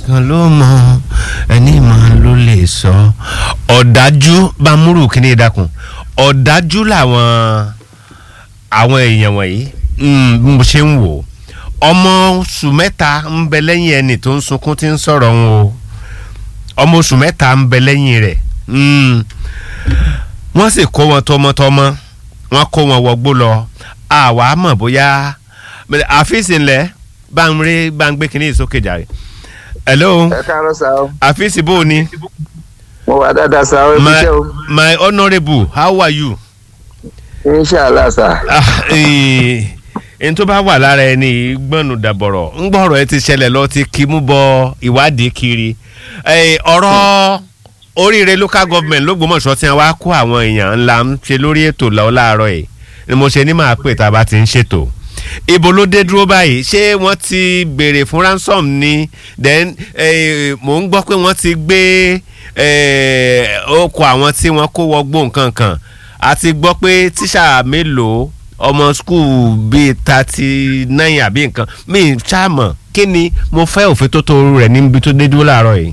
nìkan ló mọ ẹni máa ló lè sọ ọ̀dájú bá múrù kíní ìdákun ọ̀dájú làwọn àwọn èèyàn wọ̀nyí mm, bí mo ṣe ń wò ọmọ oṣù mẹ́ta ń bẹ lẹ́yìn ẹni tó ń sunkún tí ń sọ̀rọ̀ ń o ọmọ oṣù mẹ́ta ń bẹ lẹ́yìn rẹ̀ mm, wọ́n sì kó wọn tọmọtọmọ wọ́n kó wọn wọgbó lọ àwa mọ̀ bóyá àfíìsì ńlẹ̀ bá ń rí bá ń gbé kínní ìsókè jàre. hello ẹ káàárọ̀ sá o àfíìsì bò ní. mo wà dáadáa sá o ẹ my fi jẹ́ o my honourable how are you. inṣàlá sá ẹni tó bá wà lára ẹni gbọ́nù dàbọ̀rọ̀ ń gbọ́rọ̀ ẹ ti ṣẹlẹ̀ lọ ti kí mú bọ ìwádìí kiri Eh, ọ̀rọ̀ oríire local government lÓgbómọ̀ṣọ́ tí wọ́n á kó àwọn èèyàn ńlá ń ṣe lórí ètò lọ́wọ́ láàárọ̀ yìí ni mo ṣe ní máa pè tá a bá ti ń ṣètò ibo ló dé dúró báyìí ṣé wọ́n ti béèrè fún ransom ni then eh, mò ń gbọ́ pé wọ́n ti gbé eh, okò àwọn tí wọ́n kó wọgbó nǹkan kan àti gbọ́ pé tíṣà mélòó ọmọ skul bíi thirty nine àbí nǹkan mi ṣáàmọ̀ kí ni mo fẹ́ òfin tó tó rẹ̀ níbi tó dé dúró láàárọ̀ yìí.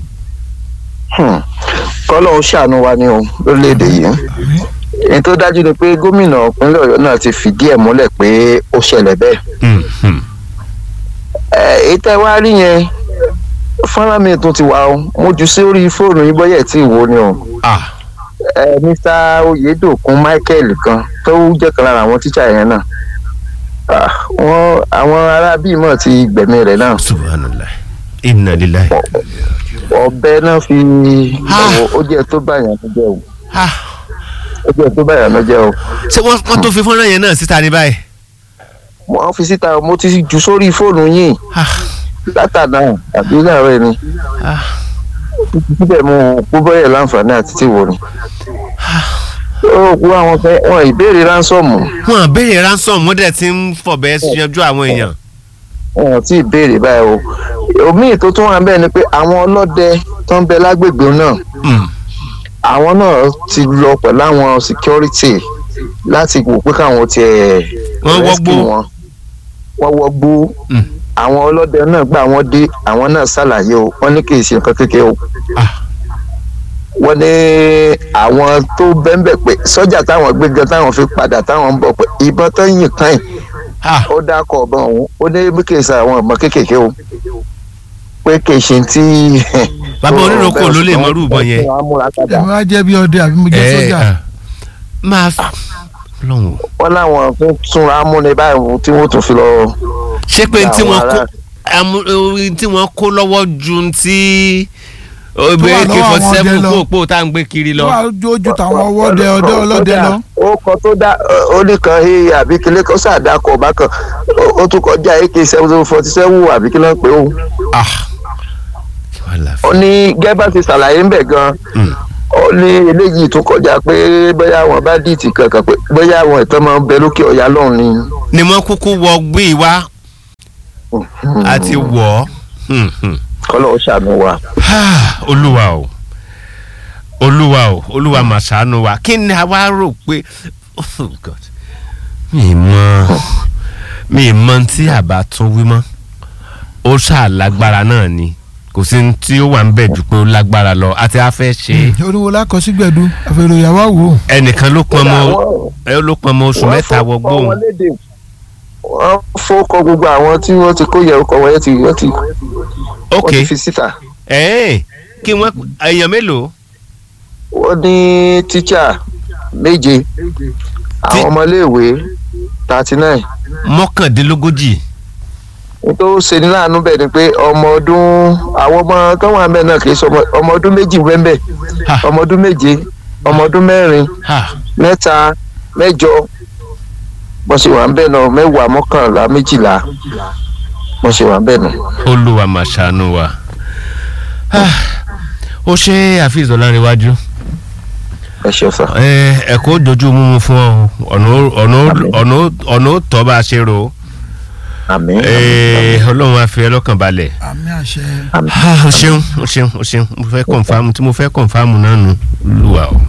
kọ́lọ́ ń ṣàánú wa ní o lórílẹ̀‐èdè yìí èyí tó dájú ni pé gómìnà ìpínlẹ̀ ọ̀yọ́ náà ti fìdí ẹ̀ múlẹ̀ pé ó ṣẹlẹ̀ bẹ́ẹ̀ Hmm, hmm. ẹ, èyí tẹ́ wá rí yẹn fọ́nrán mi tún ti wà o mo jù sí orí fóònù yín bọ́yẹ̀ tí ìwò ni o ah ẹ, Mr. Oyedokun Michael kan tó jẹ́ kan lára àwọn tíṣà yẹn náà Ah, wọ́n àwọn arábí mọ̀ ti gbẹ̀mí rẹ̀ náà subhanallah inna lillahi. ọ̀bẹ náà fi Ah. ó jẹ́ tó báyàn ló jẹ́ o ah ó jẹ́ tó báyàn ló jẹ́ o ṣé wọ́n wọ́n tó fi fọ́nrán yẹn náà síta ní báyìí. mo fi síta mo ti jù sórí fóònù yín ah látàdá àbí láàárọ̀ ni ah síbẹ̀ mo kó bọ́yẹ̀ láǹfààní àti tí wò ni. ó kú àwọn fẹ́ wọn ìbéèrè ránsọ̀mù wọn béèrè ransom wọ́n dẹ̀ ti ń fọ̀bẹ yanjú àwọn èèyàn. wọn tí ì béèrè báyìí o omiì tó tún wà bẹ́ẹ̀ ni pé àwọn ọlọ́dẹ tó ń bẹ lágbègbè náà Hmm, àwọn náà ti lọ pẹ̀lú àwọn security láti wò pé káwọn tiẹ̀ Wọ́n rescue wọgbó. wọn wọ́n wọgbó hmm. àwọn ọlọ́dẹ náà gbà wọ́n dé àwọn náà ṣàlàyé o wọ́n ní kì í ṣe nǹkan kékeré o ah wọ́n ní àwọn tó bẹ́ńbẹ̀ pé sọ́jà táwọn gbé gan táwọn fi padà táwọn ń bọ̀ pé ìbọn tó yìn kan yìí ah ó dákọ̀ ọ̀bọ̀n ọ̀hún ó ní bí kì í ṣe àwọn ìbọn kéékèèké o pé kì í ṣe tí. Bàbá oníròkò ló lè mọrú ìbọn yẹn. ẹ máa jẹ́ bí ọdẹ àbí mo jẹ́ ẹ sójà. ah, máa lọ́hùn. wọ́n láwọn fún túnra múni báyìí tí wọ́n tún fi lọ. ṣé pé tí Àwọn wọ́n kó ará- amú- ohun tí wọ́n kó lọ́wọ́ ju ti obìnrin wà ak lọ́wọ́ forty àwọn seven ọdẹ lọ. kó òpó tá à ń gbé kiri lọ. tó wà lójú táwọn ọwọ́dẹ ọdẹ ọlọ́dẹ lọ. ó kọ tó dá ó ní kan he àbí kílé kan sàdákọ̀ ọba kan ó- ó tún kọjá ak seven forty seven àbí kílé ń pè ó. ah kí wàá là ó fún. ní gẹ́bà ti ṣàlàyé ń bẹ̀ gan Hmm. ó ní eléyìí tún kọjá pé bóyá àwọn bá dìtì kankan pé bóyá àwọn ìtàn máa ń bẹ lókè ọ̀yà lọ́hùn ni. ni wọ́n kúkú wọ gbé wá àti wọ̀ ọ́. Hmm, hmm. kọ́lọ́ ó ṣàánú wa. Ah, olúwa o olúwa o olúwa mà ṣàánú wa kí ni a wá rò pé oh God mi mọ mi mọ tí àbá tún wí mọ́ ó ṣàlágbára náà ni kò sí ní tí ó wà ń bẹ̀ jù pé ó lágbára lọ àti a fẹ́ ṣe é. oríwo lákọsígbẹ̀dú àfẹrò ìyàwó àwò. ẹnìkan ló pọn mọ Wọ́n- ẹ ló pọn mọ oṣù wọ́n mẹ́ta fọ́- wọgbó fọ́ òun wọn léde. wọ́n fọ́kọ gbogbo àwọn tí wọ́n ti kó yẹ ọkọ̀ wọ́n yẹn ti wọ́n ti ok wọ́n ti fi síta. ẹ̀ẹ́n kí wọ́n èèyàn mélòó wọ́n ní tíṣà méje àwọn ọmọléèwé thirty nine mọ́kàndínlógójì tó ṣe ní láàánú bẹ́ẹ̀ ni pé ọmọ ọdún àwọn ọmọ tó wà bẹ́ẹ̀ náà kì í ṣe ọmọ- ọmọ ọdún méjì bẹ́ẹ̀ Ha. ọmọ ọdún méje ọmọ ọdún mẹ́rin ha mẹ́ta mẹ́jọ wọ́n ṣe wà ń bẹ́ẹ̀ náà mẹ́wàá mọ́kànlá méjìlá wọ́n ṣe wà ń bẹ́ẹ̀ náà. olúwa mà ṣàánú wa Ah, ó ṣe àfihàn ọlárẹ̀wájú ẹ ṣe sọ. ẹ̀kọ́ dojú mímu fún ọ ọ̀nà ó- ọ̀nà ó- ọ̀nà ó- ọ̀nà ó tọ́ bá a ṣe rò ó àmín. Eh, ọlọ́run á fi ẹ lọ́kàn balẹ̀ àmì àṣẹ. àmín. Ah, o ṣeun o ṣeun o ṣeun mo fẹ́ kọ̀nfàmù tí mo fẹ́ kọ̀nfàmù náà nù lùwà o.